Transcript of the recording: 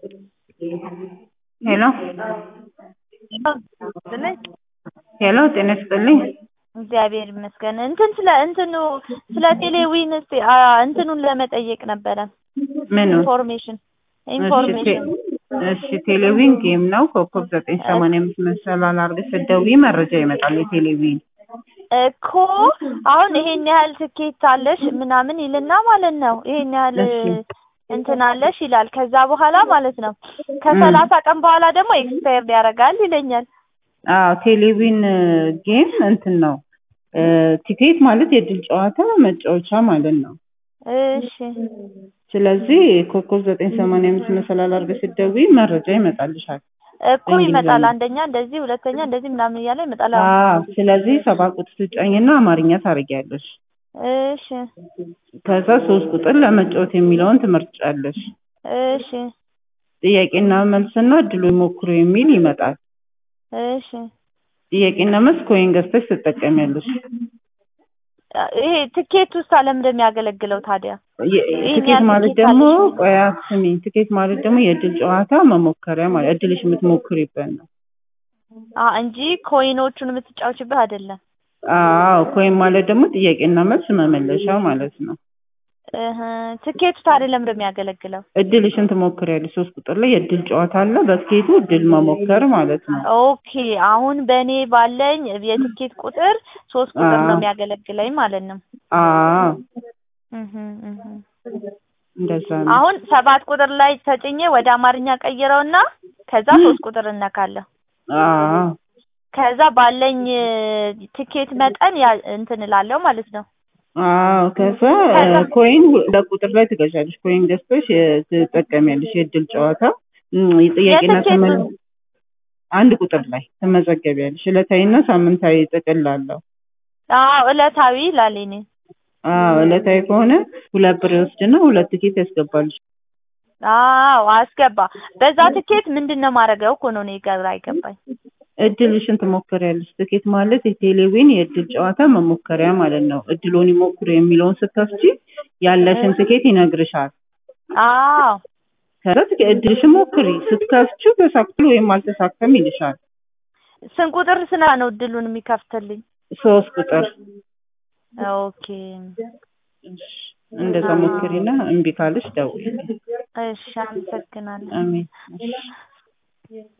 ሄሎ ሄሎ ጤና ይስጥልኝ። እግዚአብሔር ይመስገን። እንትን ስለ እንትኑ ስለ ቴሌዊን እስቲ አ እንትኑን ለመጠየቅ ነበረ ምኑ? ኢንፎርሜሽን ኢንፎርሜሽን እሺ ቴሌቪዥን ጌም ነው። ኮከብ ዘጠኝ ሰማንያ አምስት መሰላል አድርገሽ ስትደውይ መረጃ ይመጣል። የቴሌቪዥን እኮ አሁን ይሄን ያህል ትኬት አለሽ ምናምን ይልና ማለት ነው። ይሄን ያህል እሺ። እንትን አለሽ ይላል። ከዛ በኋላ ማለት ነው ከሰላሳ ቀን በኋላ ደግሞ ኤክስፓየርድ ያደርጋል ይለኛል። አዎ ቴሌቪዥን ጌም እንትን ነው እ ቲኬት ማለት የእድል ጨዋታ መጫወቻ ማለት ነው። እሺ ስለዚህ ኮከብ ዘጠኝ ሰማንያ አምስት መሰላል አድርገሽ ስትደውይ መረጃ ይመጣልሻል። እኮ ይመጣል። አንደኛ እንደዚህ፣ ሁለተኛ እንደዚህ ምናምን እያለ ይመጣል። አዎ። አዎ ስለዚህ ሰባት ቁጥር ትጫኝና አማርኛ ታደርጊያለሽ። እሺ ከዛ ሶስት ቁጥር ለመጫወት የሚለውን ትመርጫለሽ። እሺ ጥያቄና መልስና እድሉ ይሞክሩ የሚል ይመጣል። እሺ ጥያቄና መልስ ኮይን ገዝተሽ ትጠቀሚያለሽ። ይሄ ትኬት ውስጥ ለምን እንደሚያገለግለው ታዲያ? የ- ይሄን ትኬት ያህል ማለት ትኬት ደግሞ አለሽ? ቆይ አስሚኝ፣ ትኬት ማለት ደግሞ የእድል ጨዋታ መሞከሪያ ማለት እድልሽ የምትሞክሪበት ነው። አ እንጂ ኮይኖቹን የምትጫወችበት አይደለም። አዎ ኮይን ማለት ደግሞ ጥያቄና መልስ መመለሻ ማለት ነው። እህ ትኬቱ ታዲያ ለምን እንደሚያገለግለው? እድልሽን ትሞክሪያለሽ። ሶስት ቁጥር ላይ የእድል ጨዋታ አለ። በትኬቱ እድል መሞከር ማለት ነው። ኦኬ አሁን በእኔ ባለኝ የትኬት ቁጥር ሶስት ቁጥር ነው አዎ። የሚያገለግለኝ ማለት ነው። አዎ እህ እህ እንደዛ ነው። አሁን ሰባት ቁጥር ላይ ተጭኜ ወደ አማርኛ ቀይረውና ከዛ ሶስት ቁጥር እነካለሁ። አዎ ከዛ ባለኝ ትኬት መጠን ያ እንትን እላለሁ ማለት ነው። አዎ ከዛ ከዛ- ኮይን ለቁጥር ላይ ትገዣለሽ። ኮይን ገዝተሽ የ- ትጠቀሚያለሽ። የእድል ጨዋታ እም፣ የጥያቄና የትኬቱ- ተመል አንድ ቁጥር ላይ ትመዘገቢያለሽ። ዕለታዊና ሳምንታዊ ጥቅል አለው። አዎ እለታዊ ይላል እኔ። አዎ ዕለታዊ ከሆነ ሁለት ብር ይወስድና ሁለት ቲኬት ያስገባልሽ። አዎ አስገባ። በዛ ትኬት ምንድን ነው ማድረገው እኮ ነው እኔ ግራ አይገባኝ። እድልሽን ትሞክሪያለሽ። ትኬት ማለት የቴሌቪዥን የእድል ጨዋታ መሞከሪያ ማለት ነው። እድሎን ይሞክሩ የሚለውን ስትከፍቺ ያለሽን ትኬት ይነግርሻል። አዎ ከዛ ትኬ- እድልሽን ሞክሪ ስትከፍቺው ተሳክቷል ወይም አልተሳካም ይልሻል። ስንት ቁጥር ስና ነው እድሉን የሚከፍትልኝ? ሶስት ቁጥር ኦኬ እንደዛ ሞክሪና እምቢ ካለሽ ደውዪ። እሺ አመሰግናለሁ። አሜን።